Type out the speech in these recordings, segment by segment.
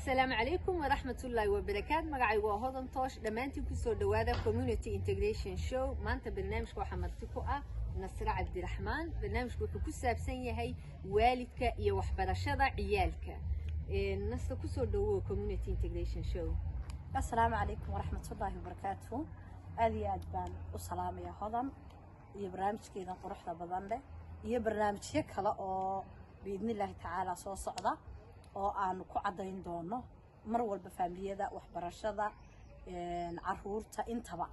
asalaamu calaykum waraxmatullaahi wabarakaat magacaygu waa hodan toosh dhammaantiin kusoo dhowaada community integration show maanta barnaamijka waxaa marti ku ah nasre cabdiraxmaan barnaamijku wuxuu ku saabsan yahay waalidka iyo waxbarashada ciyaalka nasre kusoo dhowow community integration show asalaamu calaykum waraxmatullaahi wabarakaatu aad iyo aad baan u salaamaya hodan iyo barnaamijkeedan quruxda badan leh iyo barnaamijyo kale oo biidnillaahi tacaala soo socda oo aanu ku caddayn doono mar walba faamiliyada waxbarashada caruurta intaba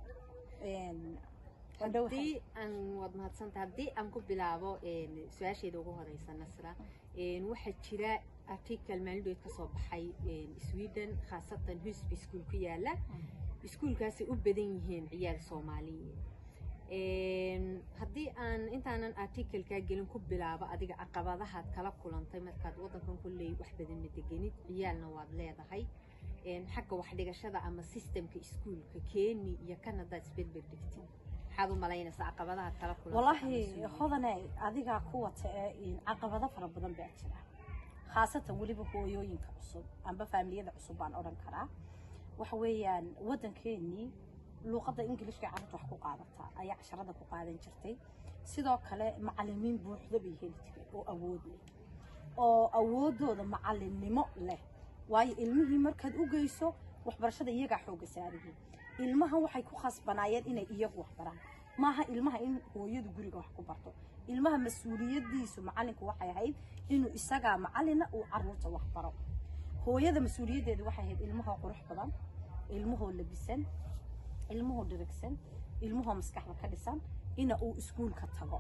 haddii aan waad mahadsanta haddii aan ku bilaabo su-aasheeda ugu horeysa nasra waxaa jira article maalindhood ka soo baxay sweden khaasatan husb iskuol ku yaala iskuolkaasay u badan yihiin ciyaal soomaaliyeed haddii aan intaanan articlekaa gelin ku bilaabo adiga caqabadahaad kala kulantay markaad waddankan kulley wax badan ma degenid ciyaalna waad leedahay xagga waxdhigashada ama sistemka iskuolka keni iyo kanadaad isberber dhigtid maxaad u malaynaysaa caqabadahaad kala kulantay wallaahi hodane adigaa ku wata ee caqabado fara badan baa jira khaasatan weliba hooyooyinka cusub amba faamiliyada cusub baan odhan karaa waxa weeyaan waddankeenii luuqadda ingilishka carruurta wax ku qaadataa ayaa casharada ku qaadan jirtay sidoo kale macalimiin buuxda bay heli jiray oo awood leh oo awoodooda macalinnimo leh waayo ilmihii markaad u geyso waxbarashada iyagaa xoogga saariyiin ilmaha waxay ku khasbanaayeen inay iyagu wax baraan maaha ilmaha in hooyadu guriga wax ku barto ilmaha mas-uuliyadiisu macalinku waxay ahayd inuu isagaa macalina uu caruurta wax baro hooyada mas-uuliyaddeedu waxay ahayd ilmahoo qurux badan ilmahoo labisan ilmuhu dhirigsan ilmuhoo maskaxda ka dhisan ina uu iskuulka tago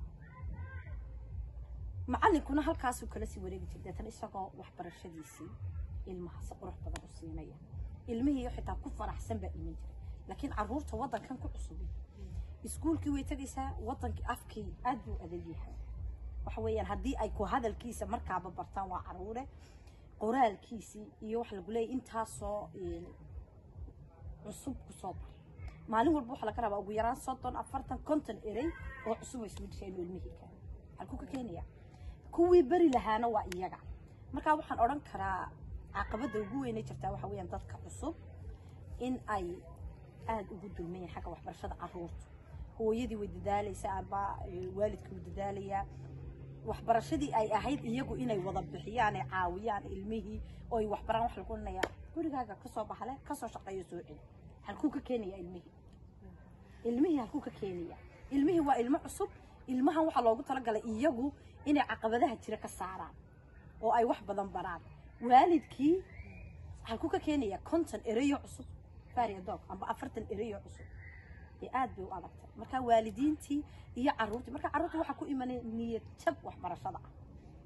macalinkuna halkaasuu kala sii wareegi jiray deetana isagoo waxbarashadiisii ilmaha si qurux badan u siinaya ilmihii xitaa ku faraxsan baa iman jiray laakiin caruurta waddankan ku cusubi iskuulkii way tegaysaa waddankii afkii aad buu adag yahay waxa weeyaan haddii ay ku hadalkiisa markaaba bartaan waa caruure qoraalkiisii iyo waxa lagu leeyahy intaasoo cusub kusoo bar maalin walba waxaa laga rabaa ugu yaraan soddon afartan konton erey oo cusub ay soo dhisheen ilmihii kale halkuu ka keenaya kuwii beri lahaana waa iyaga markaa waxaan odhan karaa caqabadda ugu weynay jirtaa waxa weeyaan dadka cusub in ay aada ugu dulmayeen xagga waxbarashada caruurta hooyadii way dadaalaysaa amba waalidka wuu dadaalayaa waxbarashadii ay ahayd iyagu inay wada bixiyaan ay caawiyaan ilmihii oo ay waxbaraan wax lagu odhanayaa gurigaaga kasoo baxle kasoo shaqeeyo soo celi halkuu ka keenaya ilmihii ilmihii halkuu ka keenaya ilmihii waa ilmo cusub ilmahan waxaa loogu talagalay iyagu inay caqabadaha jira ka saaraan oo ay wax badan baraan waalidkii halkuu ka keenaya konton ereyo cusub faria dog amba afartan ereyo cusub ee aad bay u adagtay marka waalidiintii iyo caruurtii marka caruurta waxaa ku imanay niyad jab waxbarashada ah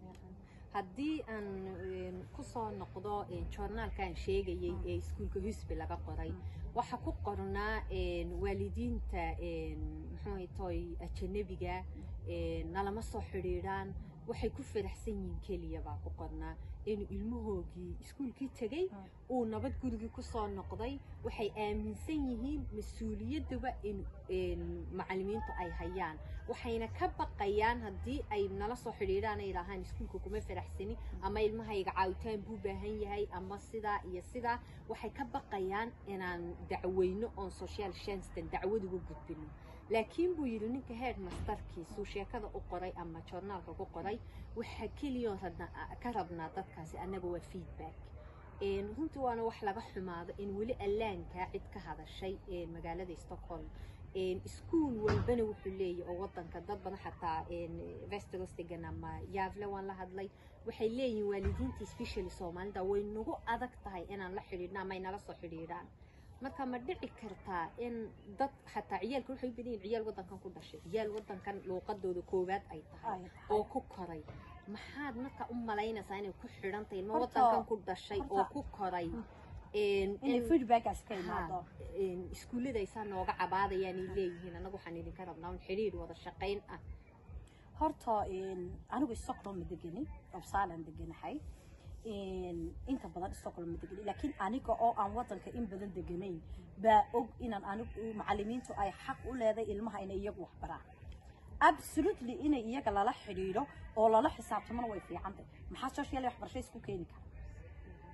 haddii aan kusoo noqdo joornaalkaan sheegayay ee iskuolka husby laga qoray waxaa ku qornaa waalidiinta muxuu toy ajanabiga nalama soo xidhiidhaan waxay ku faraxsan yihiin keliya baa ku qornaa inuu ilmahoogii iskuolkii tegey uu nabad gurigii kusoo noqday waxay aaminsan yihiin mas-uuliyaddaba in macalimiintu ay hayaan waxayna ka baqayaan haddii ay nala soo xidhiidhaan ay idhaahaan iskuolka kuma faraxsani ama ilmahayga caawitaan buu baahan yahay ama sidaa iyo sidaa waxay ka baqayaan inaan dacweyno oon social shanstan dacwad uga gudbino laakiin buu yidhi ninka head masterkiisuu sheekada u qoray ama joornaalka ku qoray waxaa keliyoon ka rabnaa dadkaasi annaga waa feedback runtii waana wax laga xumaado in weli allaankaa cid ka hadashay magaalada stockholm iskuol walbana wuxuu leeyahy oo wadanka dad badan xataa vesterosdegan ama yaavle waan la hadlay waxay leeyihiin waalidiinta specially soomaalida way nagu adag tahay inaan la xidhiidhno ama ay nala soo xidhiidhaan marka ma dhici kartaa in dad xataa ciyaalka waxay u badan yihin ciyaal waddankan ku dhashay ciyaal waddankan luuqadooda koowaad ay tahay oo ku koray maxaad marka u malaynaysaa inay ku xidhan tahay ilma waddankan ku dhashay oo ku koray inay feedbackaas ka imaado iskuullada aysaa nooga cabaadayaan ay leeyihiin annagu waxaan idinka rabnaa un xidhiir wada shaqayn ah horta anigu stockholm ma degenin obsalan deganahay inta badan stockholm ma degenin laakiin aniga oo aan waddanka in badan deganayn baa og inaan anigu macalimiintu ay xaq u leeday ilmaha inay iyagu wax baraan absolutely inay iyaga lala xidhiidho oo lala xisaabtamona way fiicantay maxaa social waxbarasho isku keeni kara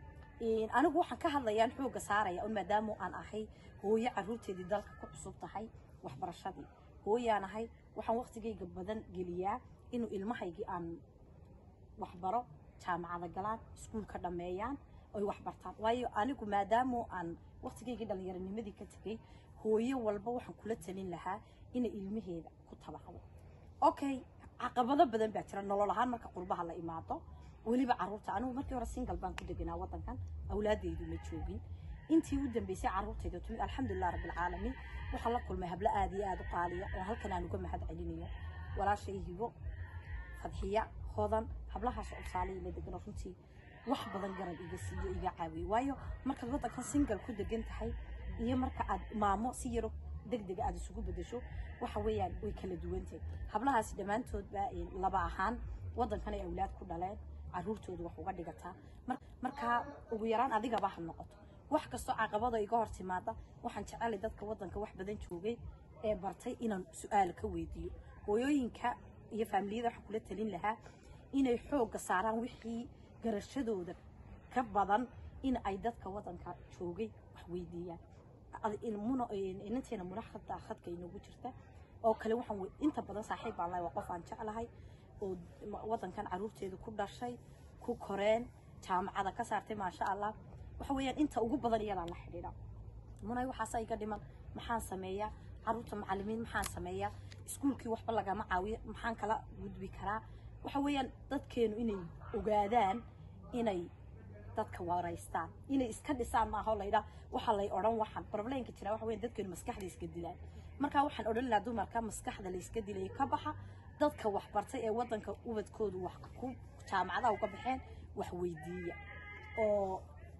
Een, anigu waxaan ka hadlayaan xooga saaraya un maadaama aan ahay hooyo caruurteedii dalka ku cusub tahay waxbarashadii hooyaan ahay waxaan waqtigayga badan geliyaa inuu ilmahaygii aan waxbaro jaamacada galaan iskuulka dhammeeyaan oy waxbartaan waayo anigu maadaama aan waqtigaygii dhallinyaronimadii ka tegay hooyo walba waxaan kula talin lahaa inay ilmaheeda ku tabacdo okay caqabado badan baa jira nolol ahaan marka qurbaha la imaado weliba caruurta anigu markii hore single baan ku deganaa wadankan awlaadaydu ma joogin intii u dambeysay caruurtayda timid alxamdulilah rabbilcaalamiin waxaan la kulmay hablo aad iyo aad u qaaliya oo halkan aan uga mahad celinayo walaashay hibo fadxiya hodan hablahaas oo tusaale ila degan oo runtii wax badan garab iga siiyo iga caawiyo waayo markaad wadankan single ku degan tahay iyo marka aad maamo si yaro degdega aad isugu bedesho waxa weeyaan way kala duwantahay hablahaasi dhammaantoodba een, laba ahaan wadankan ay awlaad ku dhaleen caruurtooda wax uga dhigataa Mar- markaa ugu yaraan adigaba ha noqoto wax kastoo caqabado iga hor timaada waxaan jecelay dadka wadanka wax badan joogay ee bartay inaan su-aal ka weydiiyo hooyooyinka iyo faamiliyada waxaan kula talin lahaa inay xoogga saaraan wixii garashadooda ka badan in ay dadka wadanka joogay wax weydiiyaan Ad- in- muna- in- inanteena muna hadda khadka inagu jirta oo kale waxaan we- inta badan saaxiib baan lahay waa qof aan jeclahay oo ma- wadankan caruurteeda ku dhashay ku koreen jaamacada ka saartay maasha allah waxa weeyaan inta ugu badan iyadaan la xidhiidha munay waxaasa iga dhiman maxaan sameeyaa caruurta macallimiin maxaan sameeyaa iskuulkii waxba lagama caawiyo maxaan kala gudbi karaa waxa weeyaan dadkeenu inay ogaadaan inay dadka waraystaan inay iska dhisaan maaha oo laydhaa waxaa lay odhan waxaan problemka jira waxa weeyaan dadkeenu maskaxda iska dilaan marka waxaan odhan lahaa dumarka maskaxda la iska dilay ka baxa dadka wax bartay ee wadanka ubadkoodu wax ku jaamacadaha uga baxeen wax weydiiya oo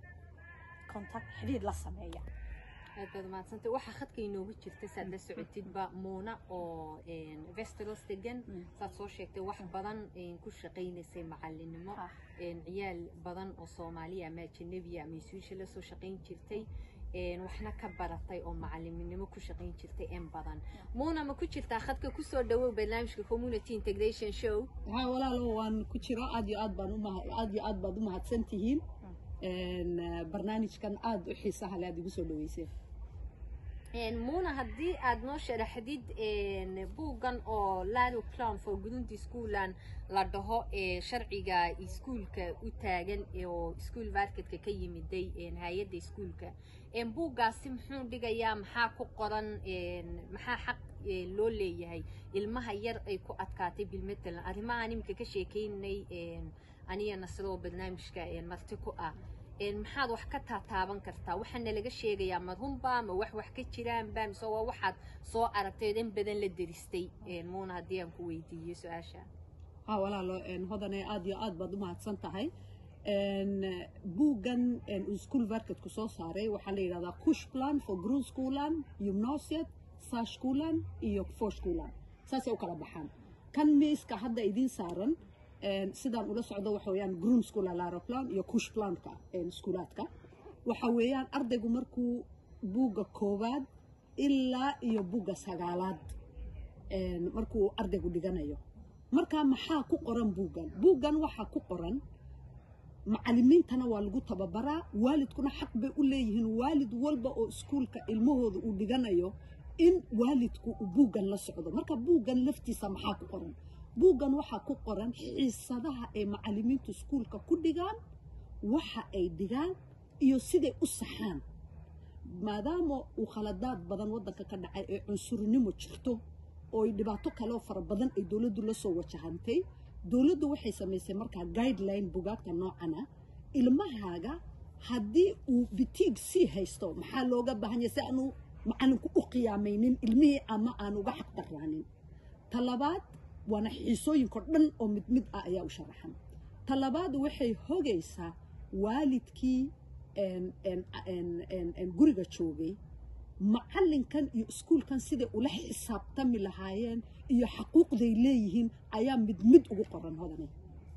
contact xidhiir la sameeya aad baad umahadsantay waxaa khadka inoogu jirta saad la socotidba muuna oo vesteros degan Mm. saad soo sheegtay wax badan een, ku shaqaynaysay macalinimo Ah. een, ciyaal badan oo soomaaliya ama ajanabiya ama isuusha la soo shaqayn jirtay een, waxna ka baratay oo macaliminimo ku shaqayn jirtay in badan muuna ma ku jirtaa khadka kusoo dhawow barnaamijka community integration show ها walaalo waan ku jiro aad iyo aad baan u maha- aad iyo aad baad u mahadsan tihiin Een, eh, barnaamijkan aad u xiisaha leh aad igu soo dhaweyseen Een, muuna haddii aad noo sharaxdid een, buuggan oo lalo plan for gurundi schoolan la dhaho ee sharciga iskuulka u taagan ee oo iskuul marketka ka yimiday een, hay-adda iskuulka Een, buuggaasi muxuu dhigayaa maxaa ku qoran een, maxaa xaq een, loo leeyahay ilmaha yar ay ku adkaatay bilmatalan arrimahaan iminka ka sheekeynay een, aniga nasro oo barnaamijka een, marti ku ah een maxaad wax ka taataaban kartaa waxaana laga sheegayaa madhunba ma wax wax ka jiraanba mise waa waxaad soo aragtay oo in badan la deristay een muuna haddii aan ku weydiiyo su-aasha ها walaalo een, hodane aad iyo aad baad u mahadsan tahay Een, eh, buuggan een, uu school marketku soo saaray waxaa la yidhahdaa kush plan for grundskolan gymnasiet saaskolan iyo forskolan saasay u kala baxaan kan miiska hadda idiin saaran een, sidaan ula socdo waxa weeyaan grundskola laroplan iyo kush planka een, iskuulaadka waxa weeyaan ardaygu markuu buugga koowaad ilaa iyo buugga sagaalaad een, markuu ardaygu dhiganayo marka maxaa ku qoran buuggan buuggan waxaa ku qoran macalimiintana waa lagu tababaraa waalidkuna xaq bay u leeyihiin waalid walba oo iskuulka ilmahooda uu dhiganayo in waalidku uu buuggan la socdo marka buuggan laftiisa maxaa ku qoran buuggan waxaa ku qoran xiisadaha ay macalimiintu iskuulka ku dhigaan waxa ay dhigaan iyo siday u saxaan maadaama uu khaladaad badan waddanka ka dhacay ee cunsurnimo jirto oo ay dhibaato kale oo fara badan ay dowladdu la soo wajahantay dowladdu waxay samaysay markaa guideline bugaagta noocana ilmahaaga haddii uu bitiig sii haysto maxaa looga baahan yahay si aanu macalinku u qiyaamaynin ilmihii ama aan uga xaq darraanin talabaad waana xiisooyinko dhan oo mid mid ah ayaa u sharaxan talabaad waxay hogaysaa waalidkii een, een, een, een, een, guriga joogay macalinkan iyo iskuulkan siday ula xisaabtami lahaayeen iyo xaquuqday leeyihiin ayaa mid mid ugu qoran hodane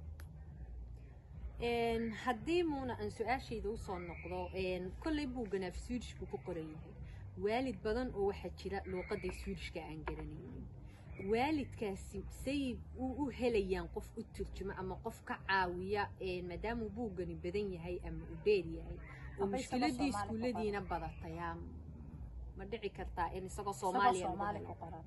Een, haddii muuna aan su-aashayda usoo noqdo een, kolley buuggan af swedish buu ku qoran yahay waalid badan oo waxaa jira luuqadda swedishka aan garanaynin waalidkaasi say u u helayaan qof u turjuma ama qof ka caawiya een, maadaamuu buuggani badan yahay ama uu dheer yahay oo Aba isagoo mushkiladii Soomaali ku iskuulladiina badataya ma dhici kartaa in isagoo isagoo soomaaliya lagu soomaali helo? ku qoran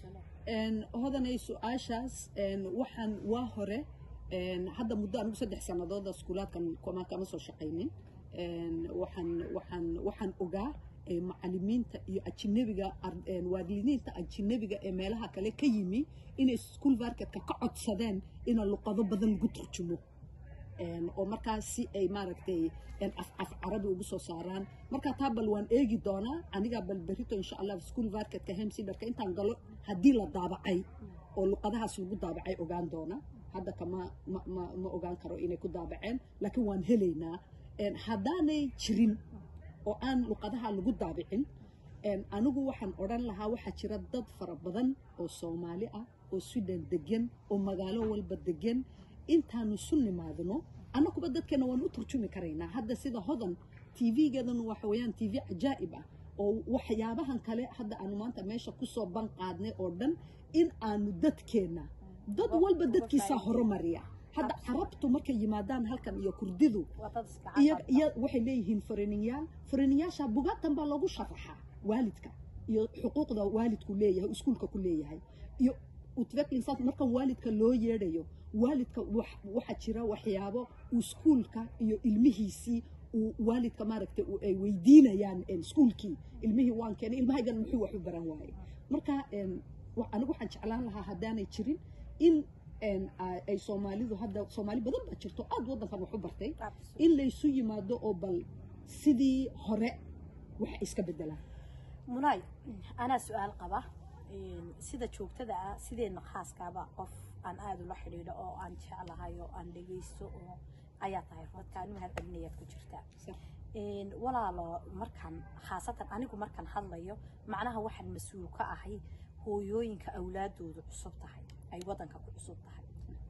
Een, hodanay su-aashaas een, waxaan waa hore een, hadda muddo anigu saddex sannadood iskuulaadkan kuma kama soo shaqaynin Een, waxaan waxaan waxaan ogaa ee, macallimiinta iyo ajinabiga ar- een, waalidiinta ajinabiga ee meelaha kale ka yimi inay school marketka ka codsadeen in luqado badan lagu turjumo Een, oo markaas si ay maaragtay een, af af carabi ugu soo saaraan marka taa bal waan eegi doonaa aniga bal berito insha allah school marketka hemsidarka intaan galo haddii la daabacay oo luqadahaas lagu daabacay ogaan doona hadda kama ma, ma, ma ogaan karo inay ku daabaceen laakiin waan helaynaa Een, haddaanay jirin oo aan luqadaha lagu daabicin een, anigu waxaan odhan lahaa waxaa jira dad fara badan oo soomaali ah oo sweden degan oo magaalo walba degan intaanu isu nimaadno annaguba dadkeena waan u turjumi karaynaa hadda sida hodan tv-geedan waxa weeyaan tv cajaa'ib ah oo waxyaabahan kale hadda aanu maanta meesha kusoo ban qaadnay oo dhan in aanu dadkeenna dad Uga- walba uga dadkiisaa faa'iideysto. horumariya hadda carabtu markay yimaadaan halkan iyo kurdidu waa dad iska iyo caqabta. iyo waxay leeyihiin farininyaal farininyaasha bugaagtan baa loogu sharaxaa waalidka iyo xuquuqda waalidku leeyahay iskuulka ku leeyahay iyo utvecklingsas markan waalidka loo yeedhayo waalidka wax- waxaa jira waxyaabo uu iskuulka iyo ilmihiisii uu waalidka maaragtay uu- ay weydiinayaan een, iskuulkii ilmihii waan keenay ilmahaygan muxuu wax u baran waaye marka een, wa- anigu waxaan jeclaan lahaa haddaanay jirin in een, a- ay soomaalidu hadda soomaali badan baa jirto aad waddankan wax u bartay Absolutely. in laysu yimaado oo bal sidii hore wax iska bedelaan munaay anaa su-aal qaba Een, sida joogtada ah sideenna khaaskaaba qof aan aada ula xidhiidho oo aan jeclahay oo aan dhegaysto oo ayaa tahay dadka anu mahad celinayaad ku jirtaa Een, walaalo markaan khaasatan anigu markaan hadlayo macnaha waxaan mas-uul ka ahay hooyooyinka awlaadoodu cusub tahay ay waddanka ku cusub tahay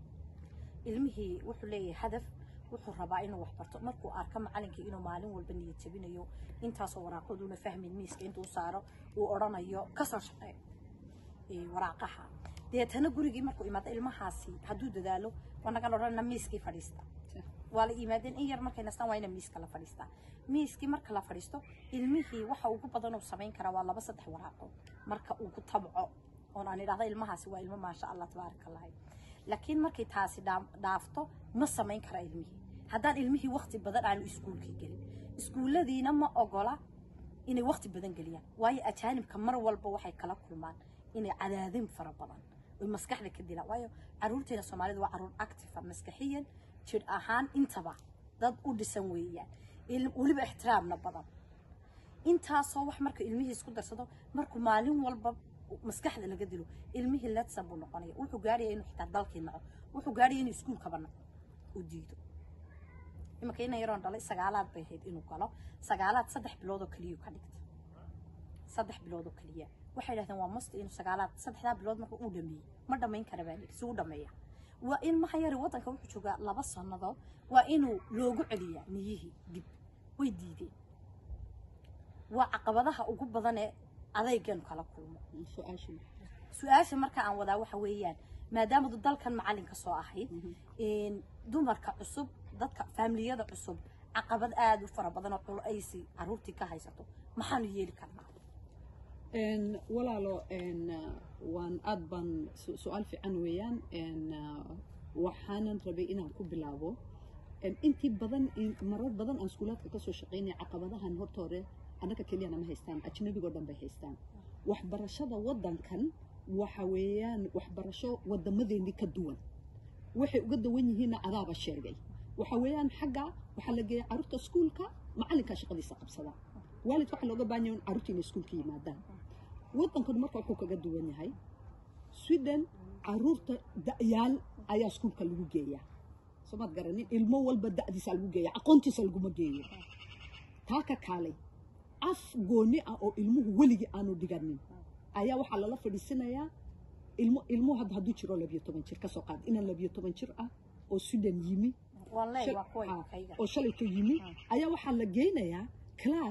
ilmihii wuxuu leeyahay hadaf wuxuu rabaa inuu wax barto markuu arko macalinkii inuu maalin walba niyad jabinayo intaasoo waraaqaduuna fahmin miiska intuu saaro uu odhanayo kasoo shaqee ee, waraaqaha deetana gurigii markuu imaado ilmahaasi hadduu dadaalo waa nagan odhanna miiskii fadhiista waa la yimaadeen in yar markay nastaan waa ina miiska la fadhiistaa miiskii marka la fadhiisto ilmihii waxa ugu badan uu samayn karaa waa laba saddex waraaqo marka uu ku tabco oon aan idhahda ilmahaasi waa ilmo maasha allah tabaaraka allahi laakiin markay taasi dhaam- dhaafto ma samayn kara ilmihii haddaan ilmihii wakti badan aanu iskuulkii gelin iskuulladiina ma ogola inay wakti badan geliyaan waayo ajaanibka mar walba waxay kala kulmaan inay cadaadin fara badan oy maskaxda ka dilaan waayo caruurteena soomaalida waa caruur active maskaxiyan jir ahaan intaba dad u dhisan weeyaan il- weliba ixtiraamna badan intaasoo wax marka ilmihii isku darsado markuu maalin walba maskaxda laga dilo ilmihii letsan buu noqonaya wuxuu gaaraya inuu xitaa dalkii naco wuxuu gaaraya inuu iskuulkaba naco u diido imanka ina yaroon dhalay sagaalaad bay ahayd inuu galo sagaalaad saddex bilood oo keliyuu ka dhigta saddex bilood oo keliya waxay dhahdeen waa masti inuu sagaalaad saddexdaa bilood marka uu dhameeyey ma dhamayn kara baa lihi si u dhameeya waa in maha yari waddanka wuxuu joogaa laba sannadood waa inuu loogu celiyaa niyihii dib way diideen waa caqabadaha ugu badan ee adaygeenu kala kulmo su-aashii su-aasha marka aan wadaa waxa weeyaan maadaamadu dalkan macalin ka soo ahayd een, dumarka cusub dadka faamiliyada cusub caqabad aada u fara badan oo culaysi caruurtii ka haysato maxaanu yeeli karnaa Een, walaalo een, uh, waan aad baan su- su-aal fiican weeyaan een, uh, waxaanan rabay inaan ku bilaabo Een, intii badan in- marar badan aan iskuulaadka kasoo shaqaynaya caqabadahan horta hore annaga keliyana ma haystaan ajnabigoo dhan bay haystaan waxbarashada waddankan waxa weeyaan waxbarasho wadamadeennii ka duwan waxay uga dawan yihiinna adaaba sheegay waxa weeyaan xagga waxaa la geeya caruurta iskuulka macalinkaa shaqadiisa qabsada waalidka waxaa looga baahan yahay in caruurta inay iskuulka yimaadaan waddankan marka wuxuu kaga duwan yahay sweden caruurta da'yaal ayaa iskuulka lagu geeyaa somaad garanin ilmo walba da'diisa lagu geeya aqoontiisa laguma geeyo taa ka kaalay af gooni ah oo ilmuhu weligii aanu dhiganin ayaa waxaa lala fadhiisinayaa ilmo ilmuhu hadda hadduu jiro labiyo toban jir kasoo qaad inaan labiyo toban jir ah oo sweden yimi waan leey shal- waa kuwa ah, kayga oo shalayto yimi ayaa waxaa la geynayaa class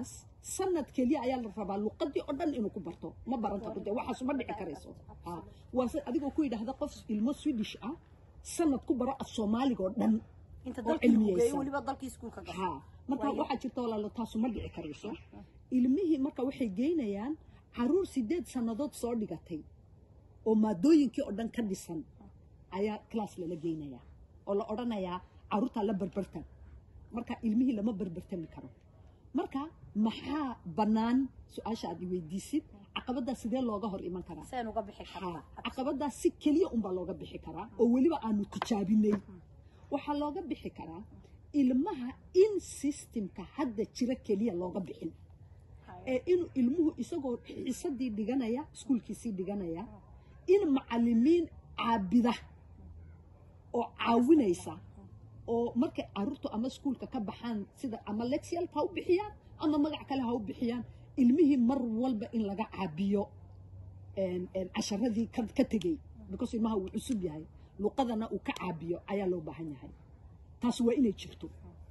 sanad keliya ayaa la rabaa luqadii oo dhan inuu ku barto ma baran karo dee waxaas ma dhici karayso Ha. waa se adigoo ku yidhaahda qof ilmo swedish ah sanad ku baro af soomaaliga oo dhan inta oo dalkii lagu geeyo cilmiyeysan. weliba dalkii iskuulka gasho ha marka Waayo. waxaa jirta walaalo taasu ma dhici karayso ilmihii marka waxay geynayaan caruur sideed sannadood soo dhigatay oo maadooyinkii oo dhan ka dhisan ayaa class lala geynayaa oo la odhanayaa caruurtaa la berbertan marka ilmihii lama berbertami karo marka maxaa bannaan su-aasha aad i weydiisid caqabaddaa sidee looga hor iman karaa seen uga bixi kartaa Ha, caqabadaas si keliya unbaa looga bixi karaa oo weliba aanu tijaabinay waxaa looga bixi karaa ilmaha in systemka hadda jira keliya looga bixin ee inuu ilmuhu isagoo xiisadii dhiganaya iskuulkiisii dhiganaya in macalimiin caabida oo caawinaysa oo markay caruurtu ama iskuulka ka baxaan sida ama lexial ha u bixiyaan ama magac kale ha u bixiyaan ilmihii mar walba in laga caabiyo een- een casharadii ka ka tegey because ilmaha uu cusub yahay luqadana uu ka caabiyo ayaa loo baahan yahay taas waa inay jirto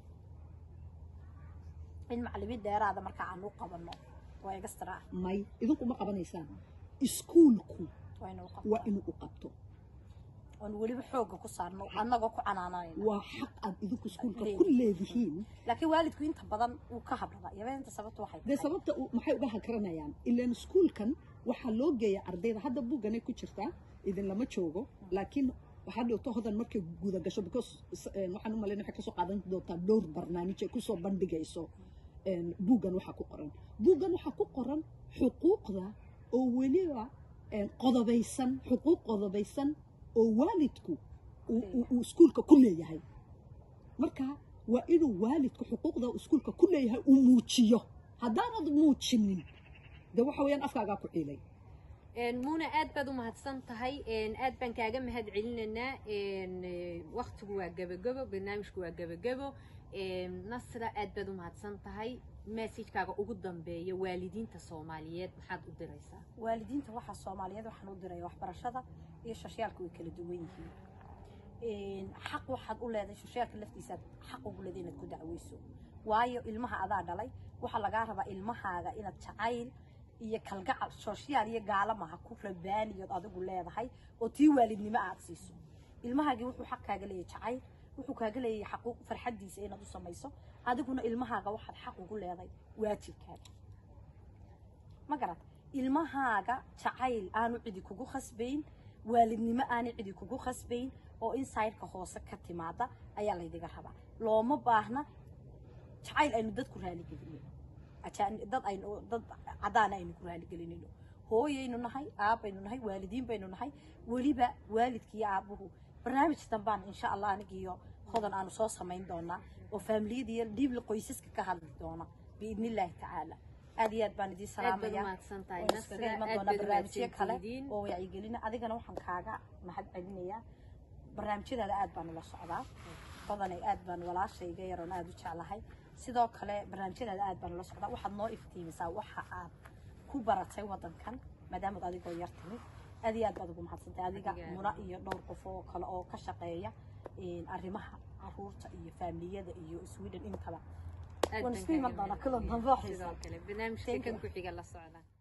in macalimiin dheeraada marka aan u qabanno waa extra may idinku ma qabanaysaan iskuulku waa inuu waa qabto inuu u qabto oon weliba xoogga ku saarno annagoo ku canaananayna waa xaq aad idinku iskuulka ku leedihiin laakiin waalidku inta badan uu ka hadlada yabeenta sababta waxay dee tahay sababta uu- maxay uga hakranayaan ilaan iskuulkan waxaa loo geeya ardayda hadda buugganay ku jirtaa idin lama joogo laakiin waxaa dhowto hodan markay guda gasho because s- een, waxaan u malayn waxay kasoo qaadan doontaa dhowr barnaamij ay kusoo bandhigayso een, buuggan waxaa ku qoran buuggan waxaa ku qoran xuquuqda oo weliba een, qodobaysan xuquuq qodobaysan oo waalidku uu- uu uu iskuulka ku leeyahay marka waa inuu waalidku xuquuqda uu iskuulka ku leeyahay uu muujiyo haddaanad muujinin de waxa weeyaan afkaagaa ku ciilay Een, muuna aad baad u mahadsan tahay een, aad baan kaaga mahad celinaynaa een, eh, waqtigu waa gebagebo barnaamijku waa gebagebo een, nasra aad baad u mahadsan tahay messajkaaga ugu dambeeya waalidiinta soomaaliyeed maxaad u diraysaa waalidiinta waxaa soomaaliyeed waxaan u diraya waxbarashada iyo shashiyaalka way kala duwan yihiin xaq waxaad u leedahay shashiyaalka laftiisaad xaq ugu leedahay inaad ku dacweyso waayo ilmaha adaa dhalay waxaa lagaa rabaa ilmahaaga inaad jacayl iyo kalgacal shoshiyaal iyo gaalamaha ku rabaaniyood adigu leedahay oo tii waalidnimo aad siiso ilmahaagii wuxuu xaq kaaga leeyahay jacayl wuxuu kaaga leeyahay xaquuq farxaddiisa inaad u samayso adiguna ilmahaaga waxaad xaq ugu leedahay waajibkaaga ma garat ilmahaaga jacayl aanu cidi kugu khasbayn waalidnimo aanu cidi kugu khasbayn oo insaydka hoose ka timaada ayaa laydiga rabaa looma baahna jacayl aynu dadku raaligelinno ajaan- dad aynu dad cadaana aynu ku raaligelinayno hooyaynu nahay aabbaynu nahay waalidiin baynu nahay weliba waalidka iyo aabbuhu barnaamij dambaan insha allah anigiyo hodan aanu soo samayn doonaa oo faamiliyada iyo dhiibla qoysaska ka hadli doona biidni illaahi tacaala aad iyo aad baan idiin aad baad u salaamaya mahadsan tahay waan iskaga nasra iman aad doonaa baad u barnaamijyo kale mahadsantihiin oo wacyigelina adigana waxaan kaaga mahad celinayaa barnaamijyadaada aad baan ula socdaa badanay aad baan walaashayga yaroon aad u jeclahay sidoo kale barnaamijyadaada aad baan ula socdaa waxaad noo iftiimisaa waxa aad ku baratay wadankan maadaamaad adigoo yar timid aad iyo aad baad ugu mahadsantay adiga Adiga aad. muna iyo dhowr qof oo kale oo ka shaqeeya een, arrimaha caruurta iyo faamiliyada iyo sweden intaba aad waan baan isku iman kaaga doonaa kulan mahadcelinayaa. dambe oo xiiso sidoo kale barnaamijka Thank kan you. ku xiga la socda